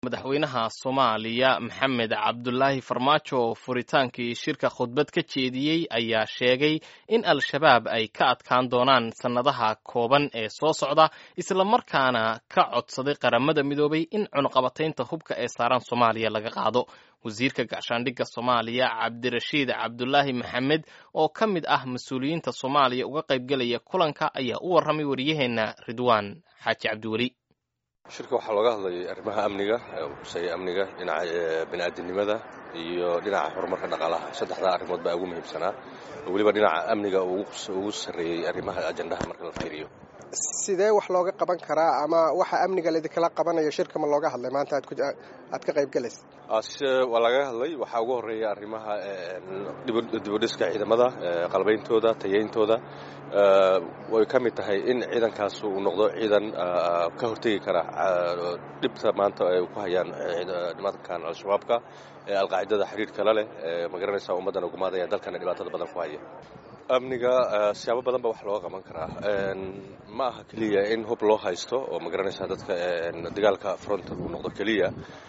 madaxweynaha soomaaliya maxamed cabdulaahi farmaajo oo furitaankii shirka khudbad ka jeediyey ayaa sheegay in al-shabaab ay ka adkaan doonaan sannadaha kooban ee soo socda islamarkaana ka codsaday qaramada midoobay in cunuqabataynta hubka ee saaran soomaaliya laga qaado wasiirka gacshaandhigga soomaaliya cabdirashiid cabdulaahi maxamed oo ka mid ah mas-uuliyiinta soomaaliya uga qaybgelaya kulanka ayaa u warramay wariyaheenna ridwaan xaaji cabdiweli shirka waxaa looga hadlayay arrimaha amniga kuseeya amniga dhinaca bini'aadinimada iyo dhinaca horumarka dhaqaalaha saddexdaa arrimood baa ugu muhiimsanaa weliba dhinaca amniga ugu sarreeyey arrimaha ajandaha marka la fiiriyo sidee wax looga qaban karaa ama waxa amniga laidinkala qabanayo shirka ma looga hadlay maanta aad ka qaybgelaysa waa lagaga hadlay waxaa ugu horreeya arrimaha dibudhiska ciidamada qalbayntooda tayayntooda way ka mid tahay in ciidankaas uu noqdo ciidan ka hortegi kara dhibta maanta ay ku hayaan nimankan al-shabaabka ee alqaacidada xidhiirhkala leh magaranaysa ummaddana gumaadaya dalkana dhibaatada badan ku haya amniga siyaabo badan ba wax looga qaban karaa ma aha keliya in hub loo haysto oo magaranaysa dadka dagaalka fronta uu noqdo keliya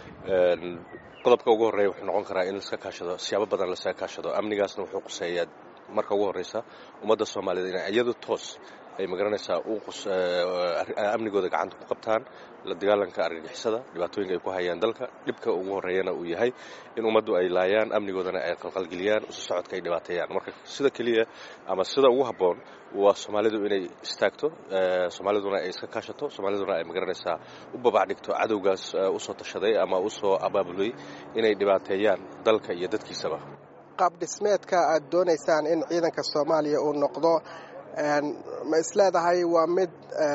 qodobka ugu horreeya wuxuu noqon karaa in laska kaashado siyaabo badan lasaga kaashado amnigaasna wuxuu quseeyaa marka ugu horreysa ummadda soomaaliyed inay iyadu toos ay magaranaysaa amnigooda gacanta ku qabtaan la dagaalanka argagixisada dhibaatooyinka ay ku hayaan dalka dhibka ugu horreeyana uu yahay in ummaddu ay laayaan amnigoodana ay qalqalgeliyaan isu socodka ay dhibaateeyaan marka sida keliya ama sida ugu habboon waa soomaalidu inay istaagto soomaaliduna ay iska kaashato soomaaliduna ay magaranaysaa u babac dhigto cadowgaas usoo tashaday ama usoo abaabulay inay dhibaateeyaan dalka iyo dadkiisaba qaab dhismeedka aad doonaysaan in ciidanka soomaaliya uu noqdo ma isleedahay waa mid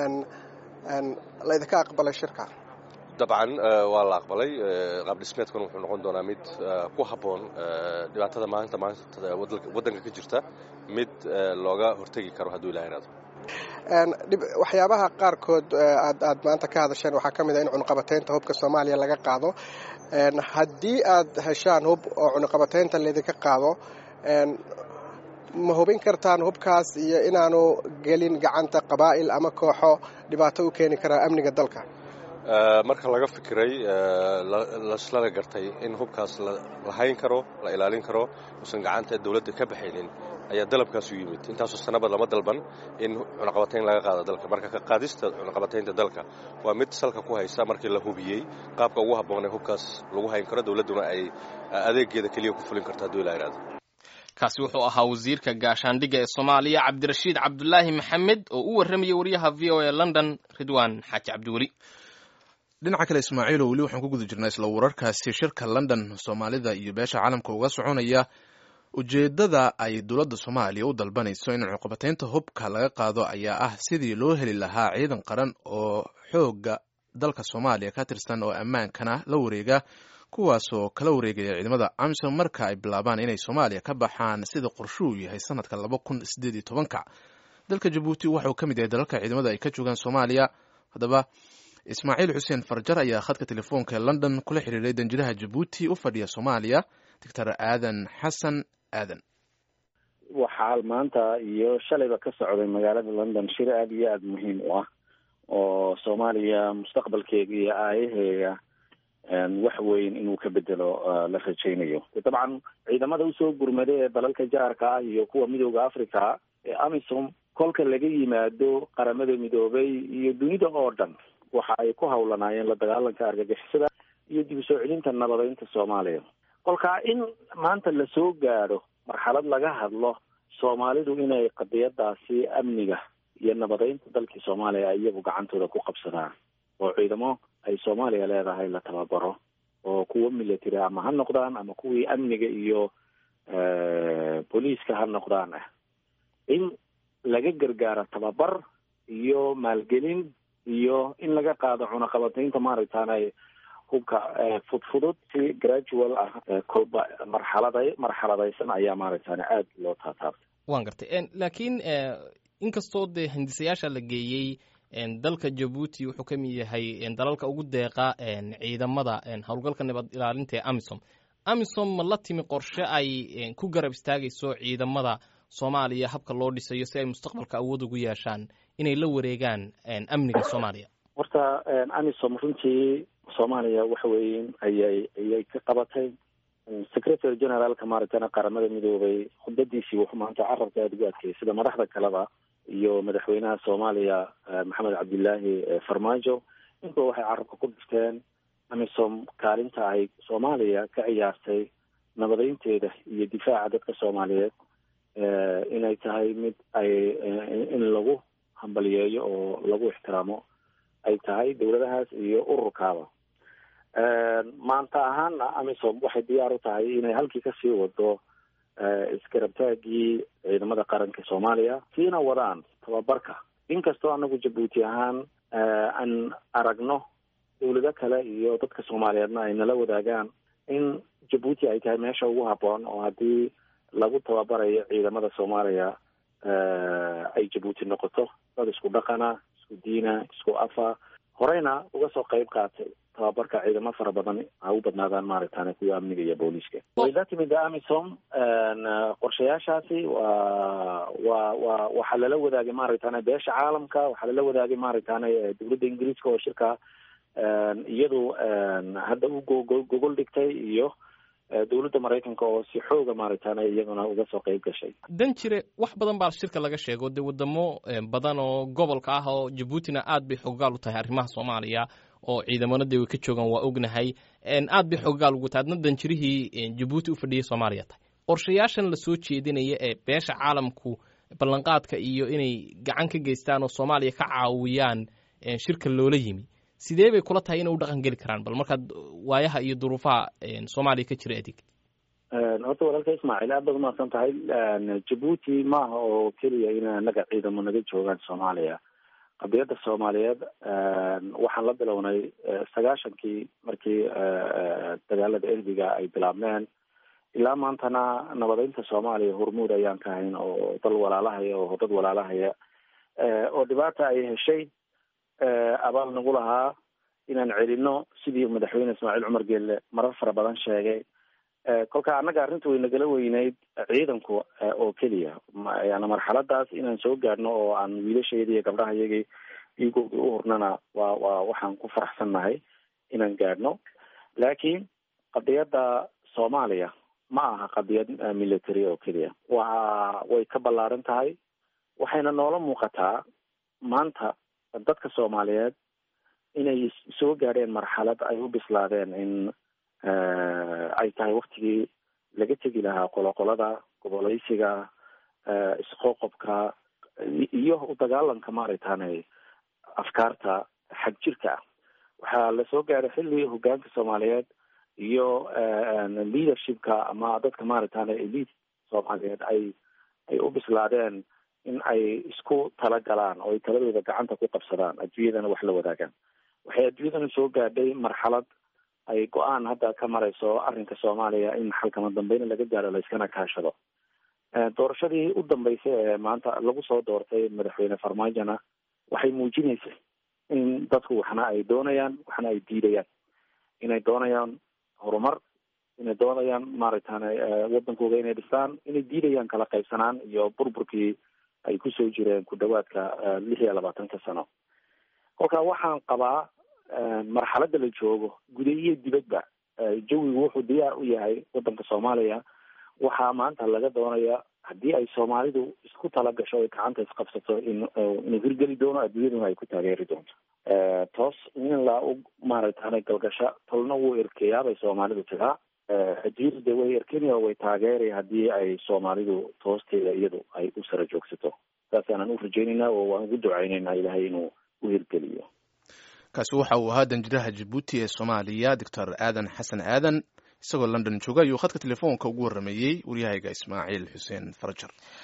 laydinka aqbalay shirka dabcan waa la aqbalay qaab dhismeedkuna wuxuu noqon doonaa mid ku habboon dhibaatada maanta maanta waddanka ka jirta mid looga hortegi karo hadduu ilaha iraado waxyaabaha qaarkood aad aad maanta ka hadasheen waxaa ka mid a in cunuqabataynta hubka soomaaliya laga qaado haddii aad heshaan hub oo cunuqabataynta laydinka qaado ma hubin kartaan hubkaas iyo inaanu gelin gacanta qabaa'il ama kooxo dhibaato u keeni karaa amniga dalka marka laga fikiray laslana gartay in hubkaas la hayn karo la ilaalin karo uusan gacanta dowladda ka baxaynin ayaa dalabkaasu yimid intaasoo sanaba lama dalban in cunaqabatayn laga qaado dalka marka ka qaadista cunaqabataynta dalka waa mid salka ku haysa markii la hubiyey qaabka ugu habboonee hubkaas lagu hayn karo dowladduna ay adeegeeda keliya ku fulin karto hadduu ilaa iraado kaasi wuxuu ahaa wasiirka gaashaandhigga ee soomaaliya cabdirashiid cabdulaahi maxamed oo u warramayay wariyaha v o a london ridwaan xaaji cabdiweli dhinaca kale ismaaciilo weli waxaan ku guda jirnaa isla wararkaasi shirka london soomaalida iyo beesha caalamka uga soconaya ujeeddada ay dowladda soomaaliya u dalbanayso in cunuqabataynta hubka laga qaado ayaa ah sidii loo heli lahaa ciidan qaran oo xoogga dalka soomaaliya ka tirsan oo ammaankana la wareega kuwaasoo kala wareegaya ciidamada amisom marka ay bilaabaan inay soomaaliya ka baxaan sida qorshuu yahay sanadka laba kun sideed iyo tobanka dalka jabuuti waxauu ka mid yahay dalalka ciidamada ay ka joogaan soomaaliya haddaba ismaaciil xuseen farjar ayaa khadka telefoonka ee london kula xiriiray danjiraha jabuuti u fadhiya soomaaliya doctor aadan xasan aadan waxaa maanta iyo shalayba ka socday magaalada london shir aada iyo aada muhiim u ah oo soomaaliya mustaqbalkeega iyo aayaheega wax weyn inuu ka bedelo la rajaynayo dabcan ciidamada usoo gurmada ee dalalka jaarka ah iyo kuwa midooda africa ee amisom kolka laga yimaado qaramada midoobay iyo dunida oo dhan waxa ay ku hawlanaayeen la dagaalanka argagixisada iyo dib u soo celinta nabadeynta soomaaliya kolkaa in maanta lasoo gaadho marxalad laga hadlo soomaalidu inay qadiyadaasi amniga iyo nabadeynta dalkii soomaaliya ay iyagu gacantooda ku qabsadaan oo ciidamo ay soomaaliya leedahay la tababaro oo kuwo military ama ha noqdaan ama kuwii amniga iyo booliiska ha noqdaan ah in laga gargaaro tababar iyo maalgelin iyo in laga qaado cunaqabataynta maaragtaanay hubka fudfudud si gradual ah kolba marxalada marxaladaysan ayaa maaragtaan aada loo taataabtay waan gartay laakiin inkastoo dee hindisayaasha la geeyey dalka jabuuti wuxuu ka mid yahay dalalka ugu deeqa ciidamada howlgalka nabad ilaalinta ee amisom amisom ma la timi qorshe ay ku garab istaagayso ciidamada soomaaliya habka loo dhisayo si ay mustaqbalka awood ugu yeeshaan inay la wareegaan amniga soomaaliya horta amisom runtii soomaaliya waxa weeyin ayay ayay ka qabatay secretary generaalka maaragtana qaramada midoobay khudbadiisii wuxuu maanta carabka aada ugu adkeeyay sida madaxda kaleba iyo madaxweynaha soomaaliya maxamed cabdilaahi farmaajo inkuwa waxay carabka ku dhifteen amisom kaalinta ay soomaaliya ka ciyaartay nabadeynteeda iyo difaaca dadka soomaaliyeed inay tahay mid ay in lagu hambaliyeeyo oo lagu ixtiraamo ay tahay dowladahaas iyo ururkaaba maanta ahaana amisom waxay diyaar u tahay inay halkii kasii wado iskarabtaagii ciidamada qaranka soomaaliya siina wadaan tababarka inkastoo anagu jabuuti ahaan aan aragno dowlado kale iyo dadka soomaaliyeedna ay nala wadaagaan in jabuuti ay tahay meesha ugu habboon oo haddii lagu tababarayo ciidamada soomaaliya ay jabuuti noqoto dad isku dhaqana isku diina isku afa horeyna uga soo qayb qaatay tababarka ciidamo fara badan ha u badnaadaan maaragtane kuwa amniga iyo booliiska way la timid amisom qorshayaashaasi waa wa wa waxaa lala wadaagay maaragtane beesha caalamka waxaa lala wadaagay maaragtane dowladda ingiriiska oo shirka iyadu hadda u go gogol dhigtay iyo dowladda maraykanka oo si xooga maaragtane iyaguna uga soo qayb gashay dan jire wax badan baa shirka laga sheego dee wadamo badan oo gobolka ah oo jabuutina aad bay xoggaal u tahay arrimaha soomaaliya oo ciidamanadii way ka joogaan waa ognahay aad bay xoggaal ugu tahay adna danjirihii jabuuti u fadhiyay soomaaliya tahay qorshayaashan lasoo jeedinaya ee beesha caalamku ballanqaadka iyo inay gacan ka geystaan oo soomaaliya ka caawiyaan shirka loola yimi sidee bay kula tahay inay u dhaqan geli karaan bal markaad waayaha iyo duruufaha soomaaliya ka jira adig horta walaalka ismaaciil aad baad umahadsan tahay jabuuti maaha oo keliya in anaga ciidamo naga joogaan soomaaliya qadiyadda soomaaliyeed waxaan la bilownay sagaashankii markii dagaalada erbiga ay bilaabmeen ilaa maantana nabadeynta soomaaliya hormuud ayaan ka hayn oo dal walaalahaya oo dad walaalahaya oo dhibaata ay heshay abaal nagu lahaa inaan celino sidii madaxweyne ismaaciil cumar geelle marar fara badan sheegay kolka annaga arrinta way nagala weyneyd ciidanku oo keliya yani marxaladaas inaan soo gaadhno oo aan wiilasheedii iyo gabdhahayagii dhiigoodii u hurnana waa waa waxaan ku faraxsannahay inaan gaadhno laakiin qadiyadda soomaaliya ma aha qadiyad military oo keliya waa way ka ballaaran tahay waxayna noola muuqataa maanta dadka soomaaliyeed inay soo gaadheen marxalad ay u bislaadeen in ay tahay waktigii laga tegi lahaa qoloqolada goboleysiga isqoqobka iyo u dagaalanka maaragtane afkaarta xag jirka ah waxaa lasoo gaadhay xilli hogaanka soomaaliyeed iyo leadershipka ama dadka maaragtane elite soomaaliyeed ay ay u bislaadeen in ay isku talagalaan oo ay taladooda gacanta ku qabsadaan adduunyadana wax la wadaagaan waxay adduunyadana soo gaadhay marxalad ay go-aan hadda ka marayso arrinka soomaaliya in xalkama dambeyna laga gaadho layskana kaashado doorashadii u dambeysay ee maanta lagu soo doortay madaxweyne farmaajona waxay muujinaysay in dadku waxna ay doonayaan waxna ay diidayaan inay doonayaan horumar inay doonayaan maaragtane wadankooda inay dhistaan inay diidayaan kala qaybsanaan iyo burburkii ay kusoo jireen ku dhawaadka lix iyo labaatanka sano kolka waxaan qabaa marxaladda la joogo guda iyo dibadba jawigu wuxuu diyaar u yahay wadanka soomaaliya waxaa maanta laga doonaya haddii ay soomaalidu isku tala gasho ay gacanta isqabsato in inuu hirgeli doono adduunyaduna ay ku taageeri doonto toos in la u maaragtane galgasha tolna wuu erkeyaa bay soomaalidu tiraa adduunyadu de way erkeni oo way taageeri haddii ay soomaalidu toosteeda iyadu ay u sara joogsato saasaanan u rajaynaynaa oo waan ugu ducaynaynaa ilaahay inuu u hirgeliyo kaasi waxa uu ahaa danjiraha jabuuti ee soomaaliya doctor aadan xasan aadan isagoo london jooga ayuu khadka telefoonka ugu warrameeyey waryahayga ismaaciil xuseen farajar